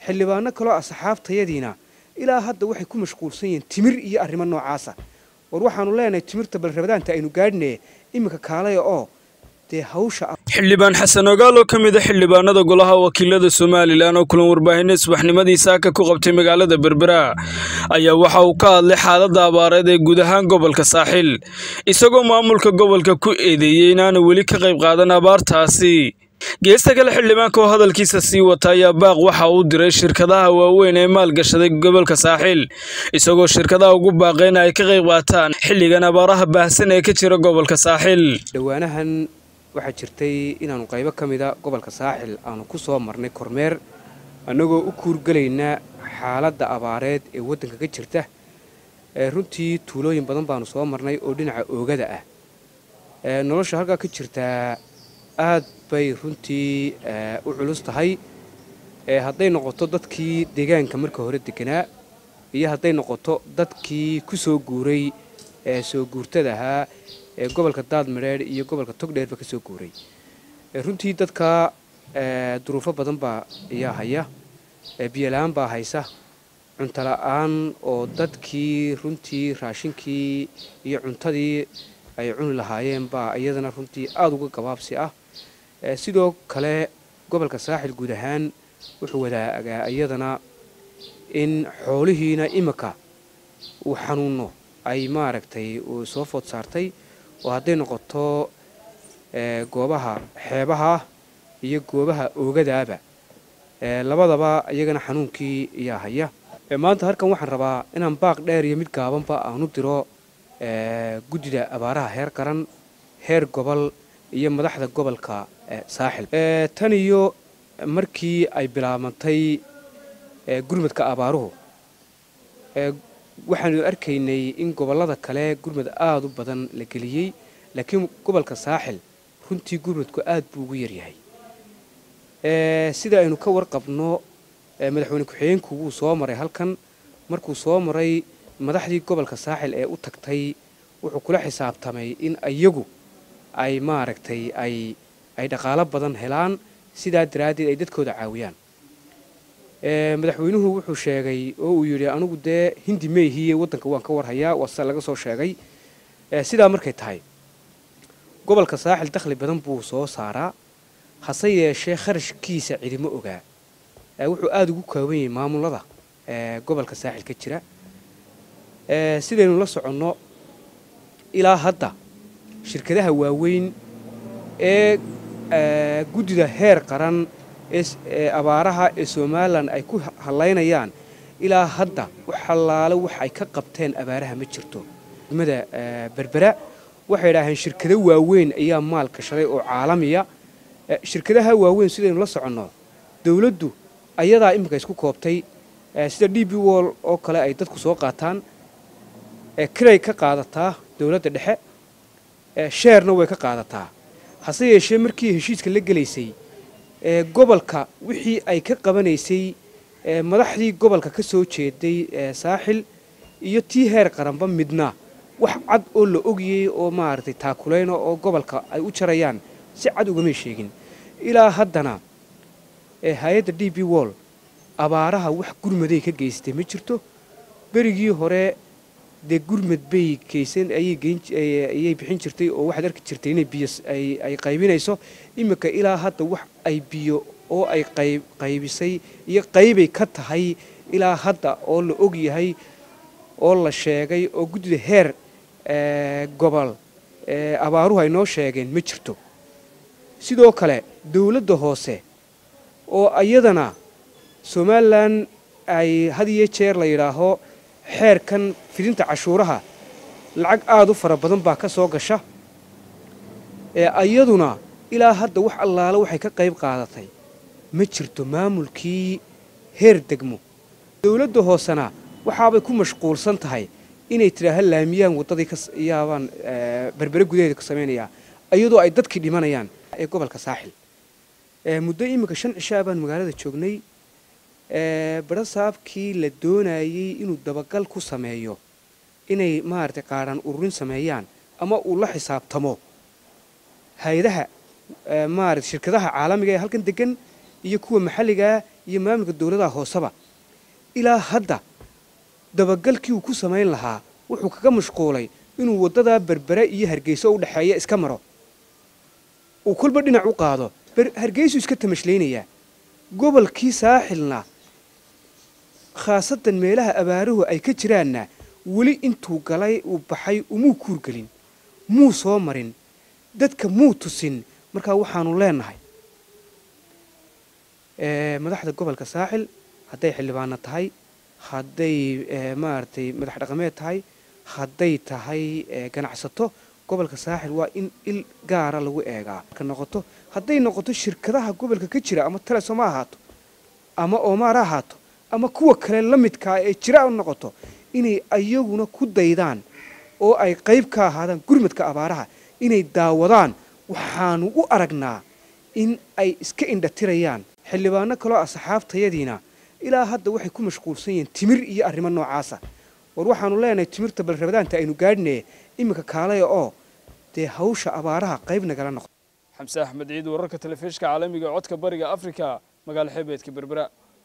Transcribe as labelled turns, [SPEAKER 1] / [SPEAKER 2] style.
[SPEAKER 1] xildhibaano kaloo asxaabtayadiina ilaa hadda waxay ku mashquulsan yihiin timir iyo arrimo noocaasa war waxaanu leenahay timirta balrabadaanta aynu gaadhine iminka kaalaya oo dee hawsha
[SPEAKER 2] xildhibaan xasan ogaal oo ka mid a xildhibaanada golaha wakiilada somalilan oo kulan warbaahinna subaxnimadii saaka ku qabtay magaalada berbera ayaa waxa uu ka hadlay xaaladda abaareed ee guud ahaan gobolka saaxil isagoo maamulka gobolka ku eedeeyey inaanu weli ka qayb qaadan abaartaasi geesta kale xildhibaanka oo hadalkiisa sii wata ayaa baaq waxa uu diray shirkadaha waaweyn ee maalgashaday gobolka saaxil isagoo shirkadaha ugu baaqeen ay ka qayb qaataan xilligan abaaraha baahsan ee ka jira gobolka saaxil
[SPEAKER 1] dhowaanahan waxaa jirtay inaanu qaybo ka mida gobolka saaxil aanu ku soo marnay kormeer annagoo u kuurgelayna xaaladda abaareed ee waddanka ka jirta runtii tuulooyin badan baanu soo marnay oo dhinaca oogada ah nolosha halkaa ka jirtaa aad bay runtii u culus tahay hadday noqoto dadkii deegaanka marka hore deganaa iyo hadday noqoto dadkii ku soo guuray ee soo guurtada ahaa ee gobolka daadmadheer iyo gobolka togdheerba ka soo guuray runtii dadka duruufo badan baa ayaa haya biyola-aan baa haysa cuntola-aan oo dadkii runtii raashinkii iyo cuntadii ay cuni lahaayeen baa iyadana runtii aada uga gabaabsi ah sidoo kale gobolka saaxil guud ahaan wuxuu wadaagaa iyadana in xoolihiina imika uu xanuuno ay maaragtay uu soo food saartay oo hadday noqoto goobaha xeebaha iyo goobaha oogadaaba labadaba iyagana xanuunkii ayaa haya maanta halkan waxaan rabaa inaan baaq dheer iyo mid gaabanba aanu diro guddida abaaraha heer qaran heer gobol iyo madaxda gobolka saaxil tan iyo markii ay bilaabantay gurmadka abaaruhu waxaanu arkaynay in gobollada kale gurmad aada u badan la geliyey laakiin gobolka saaxil runtii gurmadku aad buu ugu yaryahay sida aynu ka warqabno madaxweyne ku-xigeenku wuu soo maray halkan markuu soo maray madaxdii gobolka saaxil ee u tagtay wuxuu kula xisaabtamay in iyagu ay maaragtay ay ay dhaqaalo badan helaan sidaa daraaddeed ay dadkooda caawiyaan madaxweynuhu wuxuu sheegay oo uu yidhi anigu dee hindi meyhiye waddanka waan ka warhayaa waa sida laga soo sheegay sidaa markay tahay gobolka saaxil dakhli badan buu soo saaraa hase yeeshee kharashkiisa cidimo ogaa wuxuu aada ugu kooban yahay maamulada gobolka saaxil ka jira sidaynu la soconno ilaa hadda shirkadaha waaweyn ee guddida heer qaran ee abaaraha ee somalilan ay ku hallaynayaan ilaa hadda wax hallaale wax ay ka qabteen abaaraha ma jirto degmada berbera waxay idhaaheen shirkado waaweyn ayaa maal gashaday oo caalamiya shirkadaha waaweyn sidaynu la soconno dowladdu ayadaa iminka isku koobtay sida d b wall oo kale ay dadku soo qaataan kiray ka qaadataa dowladda dhexe sheerna way ka qaadataa hase yeeshee markii heshiiska la gelaysay gobolka wixii ay ka qabanaysay madaxdii gobolka ka soo jeeday saaxil iyo tii heer qaranba midna wax cad oo la ogiyey oo maaragtay taakulayna oo gobolka ay u jarayaan si cad ugamay sheegin ilaa haddana hay-adda d b wall abaaraha wax gurmaday ka geystay ma jirto berigii hore dee gurmad bay geysan ayay bixin jirtay oo waxaad arki jirtay inay biyo ay qaybinayso iminka ilaa hadda wax ay biyo oo ay qaybisay iyo qaybay ka tahay ilaa hadda oo la og yahay oo la sheegay oo guddida heer gobol abaaruhu ay noo sheegeen ma jirto sidoo kale dowladda hoose oo iyadana somalilan ay had iyo jeer la yidhaaho xeerkan fidinta cashuuraha lacag aada u fara badan baa ka soo gasha iyaduna ilaa hadda wax allaale waxay ka qayb qaadatay ma jirto maamulkii heer degmo dowladda hoosena waxaabay ku mashquulsan tahay inay tidhaaha laamiyaan waddadii yaabaan berbere gudaheeda ka samaynayaa iyadoo ay dadkii dhimanayaan ee gobolka saaxil muddo iminka shan cishaa baan magaalada joognay barasaabkii la doonayey inuu dabagal ku sameeyo inay maaragtay qaadhaan ururin sameeyaan ama uu la xisaabtamo hay-adaha maarata shirkadaha caalamiga ee halkan degan iyo kuwa maxalligaa iyo maamulka dowladaha hooseba ilaa hadda dabagalkii uu ku samayn lahaa wuxuu kaga mashquulay inuu waddadaa berbere iyo hargeyso u dhexeeya iska maro uu kolba dhinac u qaado hargeysuu iska tamashlaynayaa gobolkii saaxilna khaasatan meelaha abaaruhu ay ka jiraanna weli intuu galay uu baxay umuu kuurgelin muu soo marin dadka muu tusin markaa waxaanu leenahay madaxda gobolka saaxil hadday xildhibaano tahay hadday maaragtay madax dhaqameed tahay hadday tahay ganacsato gobolka saaxil waa in il gaara lagu eegaa ka noqoto hadday noqoto shirkadaha gobolka ka jira ama telesom ha ahaato ama oomaar ha ahaato ama kuwa kale la midkaa ee jira noqoto inay ayaguna ku daydaan oo ay qayb ka ahaadaan gurmadka abaaraha inay daawadaan waxaanu u aragnaa in ay iska indhatirayaan xildhibaano kaloo asxaabtayadiina ilaa hadda waxay ku mashquulsan yihiin timir iyo arrimo noocaasa war waxaanu leenahay timirta balrabadaanta aynu gaadhinaye iminka kaalaya oo dee hawsha abaaraha qayb nagala noqdo
[SPEAKER 2] xamse axmed ciid wararka telefishka caalamiga codka bariga afrika magaalo xeebeedka berbera